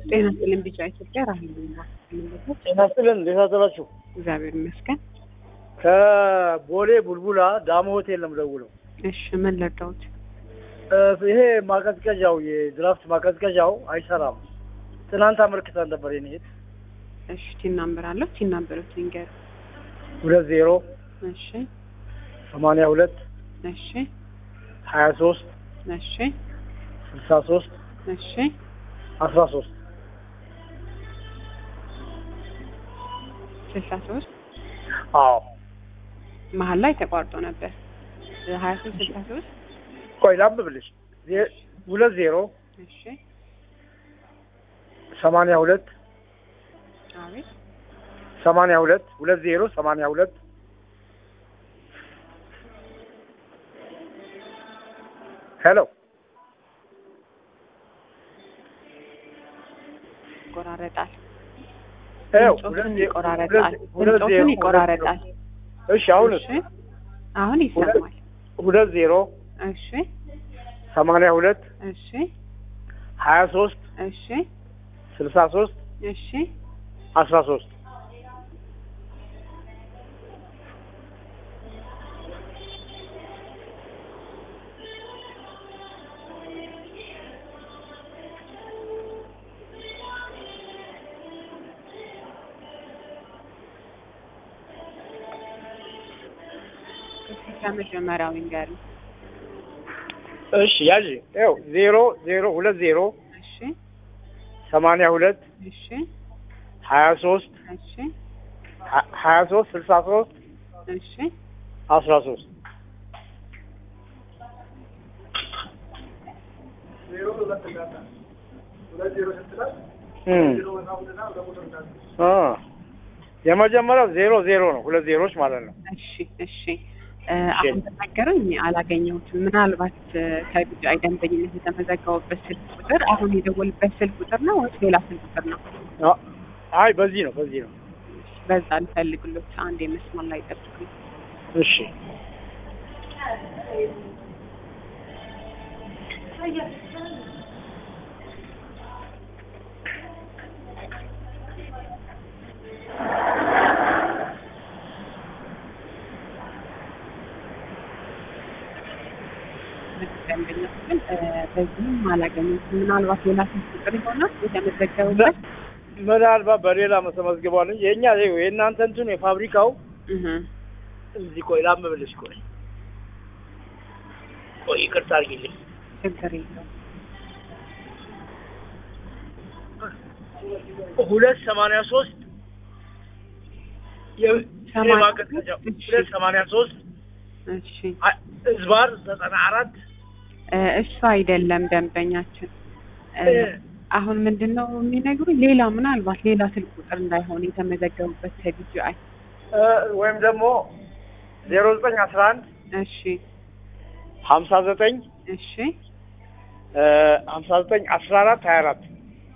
ጤና ይስጥልኝ ቢጫ ኢትዮጵያ ራሄል ነኝ። ጤና ይስጥልን እንዴት አደራችሁ? እግዚአብሔር ይመስገን። ከቦሌ ቡልቡላ ዳሞ ሆቴል ነው የምደውለው። እሺ ምን ልርዳዎት? እ ይሄ ማቀዝቀዣው የድራፍት ማቀዝቀዣው አይሰራም። ትናንት አመልክተን ነበር የኔ እህት እሺ ቲን ናምበር አለው ቲን ናምበሮት ንገር። ሁለት ዜሮ እሺ ሰማንያ ሁለት እሺ ሀያ ሶስት እሺ ስልሳ ሶስት እሺ አስራ ሶስት ስልሳ ሶስት አዎ መሀል ላይ ተቋርጦ ነበር። ሀያ ሶስት ስልሳ ሶስት ቆይ ላንብብልሽ ዜ- ሁለት ዜሮ እሺ ሰማንያ ሁለት አቤት ሰማንያ ሁለት ሁለት ዜሮ ሰማንያ ሁለት ሄሎ ይቆራረጣል። ይኸው ድምፆትን ሁለት ዜ- ይቆራረጣል። ሁለት- ሁለት ዜሮ ድምፆትን ሁለት ይቆራረጣል። ዜሮ። እሺ አሁንስ እሺ አሁን ይሰማል። ሁለት ዜሮ እሺ ሰማንያ ሁለት እሺ ሀያ ሶስት እሺ ስልሳ ሶስት እሺ አስራ ሶስት ከመጀመሪያው ንገሪ። እሺ ያዥ ይኸው ዜሮ ዜሮ ሁለት ዜሮ እሺ ሰማንያ ሁለት እሺ ሀያ ሶስት እሺ ሀያ ሶስት ስልሳ ሶስት እሺ አስራ ሶስት የመጀመሪያው ዜሮ ዜሮ ነው። ሁለት ዜሮች ማለት ነው። እሺ እሺ እ አሁን ተናገረኝ አላገኘሁትም። ምናልባት እ ከቢጫ ደንበኝነት የተመዘገቡበት ስልክ ቁጥር አሁን የደወልበት ስልክ ቁጥር ነው ወይስ ሌላ ስልክ ቁጥር ነው? አ- አይ በዚህ ነው በዚህ ነው። በዛ ልፈልግሎት አንድ የመስመር ላይ ጠብቁኝ። እሺ ደንበኞች ግን እ በዚህም አላገኘሁትም። ምናልባት ሌላ ስልክ ቁጥር ይሆናል የተመዘገቡበት። ምናልባት በሌላ ተመዝግቧል እንጂ የእኛ ይኸው የእናንተ እንትኑ የፋብሪካው እህ እዚህ ቆይ ላምብልሽ። ቆይ ቆይ ይቅርታ አድርጊልኝ። ችግር የለውም። ሁለት ሰማንያ ሶስት ሰማንያ የማቀዝቀዣው ሁለት ሰማንያ ሶስት እሺ እዝባር ዘጠና አራት እ እሱ አይደለም ደንበኛችን እ አሁን ምንድን ነው የሚነግሩኝ? ሌላ ምናልባት ሌላ ስልክ ቁጥር እንዳይሆን የተመዘገቡበት ከቢጂአይ ወይም ደግሞ ዜሮ ዘጠኝ አስራ አንድ እሺ ሀምሳ ዘጠኝ እሺ ሀምሳ ዘጠኝ አስራ አራት ሀያ አራት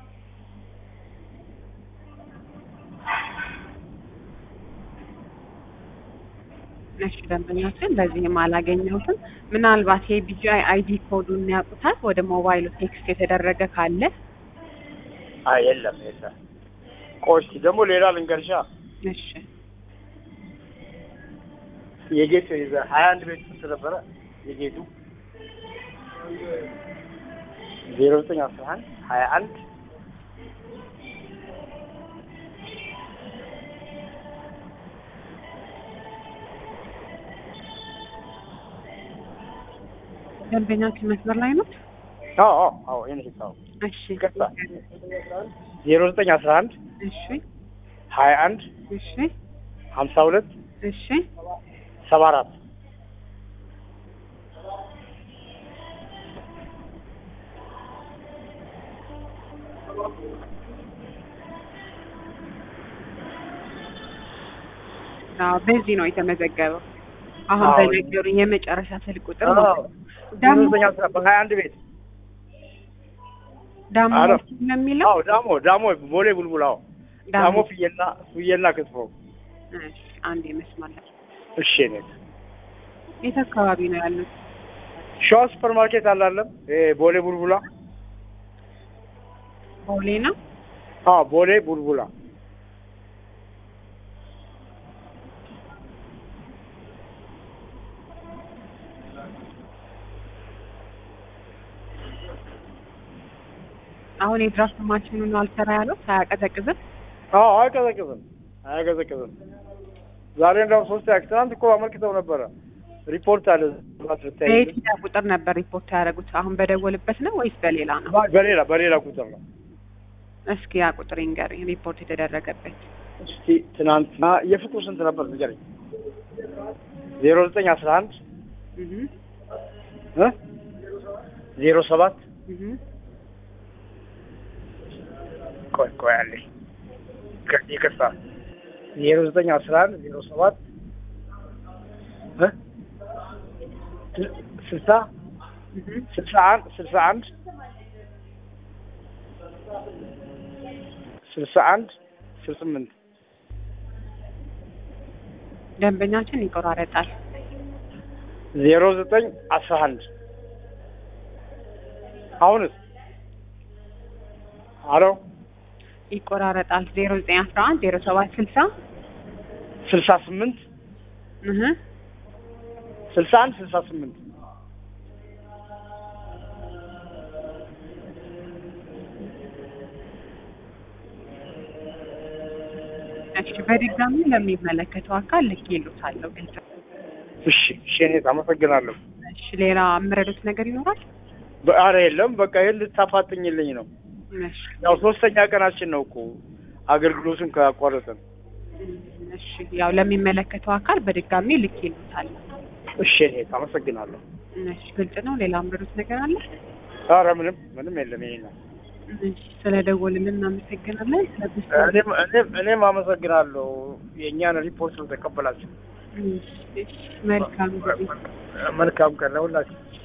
እሺ ደንበኛችን በዚህም አላገኘሁትም። ምናልባት የቢጂአይ አይዲ ኮዱን ያውቁታል? ወደ ሞባይሉ ቴክስት የተደረገ ካለ አይ የለም የለም። ቆይ እስኪ ደግሞ ሌላ ልንገርሻ እሺ የጌቱ የዛ ሀያ አንድ ቤት ስንት ነበረ የጌቱ ዜሮ ዘጠኝ አስራ አንድ ሀያ አንድ ደንበኛችን መስመር ላይ ነው። አዎ አዎ አዎ ይሄን ሂሳብ እሺ ይቅርታ። ዜሮ ዘጠኝ አስራ አንድ እሺ ሀያ አንድ እሺ ሀምሳ ሁለት እሺ ሰባ አራት አዎ በዚህ ነው የተመዘገበው። አሁን አዎ። በነገሩኝ የመጨረሻ ስልክ ቁጥር ማለት ነው። ዜሮ ዳሞ ዘጠኝ አስራ በሀያ አንድ ቤት ዳሞ አረ። ነው የሚለው አዎ ዳሞ ዳሞ ቦሌ ቡልቡል አዎ ዳሞ ዳሞ ፍየልና ፍየልና ክትፎ እሺ፣ አንድ የመስመር ላይ እሺ ኔት የት አካባቢ ነው ያሉት? ሸዋ ሱፐር ማርኬት አላለም ቦሌ ቡልቡላ ቦሌ ነው። አዎ ቦሌ ቡልቡላ አሁን የድራፍት ማሽኑን አልሰራ ያለው ሳያቀዘቅዝም አዎ አይቀዘቅዝም አያቀዘቅዝም ዛሬ እንደውም ሶስት ያክ ትናንት እኮ አመልክተው ነበረ ሪፖርት አለ ባት ብታይ በየትኛው ቁጥር ነበር ሪፖርት ያደረጉት? አሁን በደወልበት ነው ወይስ በሌላ ነው? በሌላ በሌላ ቁጥር ነው እስኪ ያ ቁጥር ይንገረኝ፣ ሪፖርት የተደረገበት። እስቲ ትናንትና የፍቅሩ ስንት ነበር ንገረኝ ዜሮ ዘጠኝ አስራ አንድ እህ እ ዜሮ ሰባት እህ ቆይ ቆይ አለኝ ይቅር- ይቅርታ ዜሮ ዘጠኝ አስራ አንድ ዜሮ ሰባት እ ስል- ስልሳ እህ ስልሳ አንድ ስልሳ አንድ ስልሳ አንድ ስልሳ ስምንት ደንበኛችን ይቆራረጣል። ዜሮ ዘጠኝ አስራ አንድ አሁንስ አሎ ይቆራረጣል። ዜሮ ዘጠኝ አስራ አንድ ዜሮ ሰባት ስልሳ ስልሳ ስምንት እህ ስልሳ አንድ ስልሳ ስምንት እሺ፣ በድጋሚ ለሚመለከተው አካል ልክ ይሉታለሁ። ግልጽ ነው። እሺ እሺ እኔ አመሰግናለሁ እሺ፣ ሌላ የምረዱት ነገር ይኖራል? በአረ የለም በቃ ይህን ልታፋጥኝልኝ ነው እሺ ያው ሶስተኛ ቀናችን ነው እኮ አገልግሎቱን ካቋረጥን እሺ፣ ያው ለሚመለከተው አካል በድጋሚ ልክ ይሉታል። እሺ እኔ አመሰግናለሁ እሺ፣ ግልጽ ነው። ሌላ የምረዱት ነገር አለ? አረ ምንም ምንም የለም ይሄ ነው እሺ፣ ስለደወልን እናመሰግናለን። ስለዚህ እኔም እኔም እኔም አመሰግናለሁ የእኛን ሪፖርት ስለተቀበላችሁ እሺ፣ እሺ፣ መልካም ጊዜ መልካም ቀን ለሁላችሁ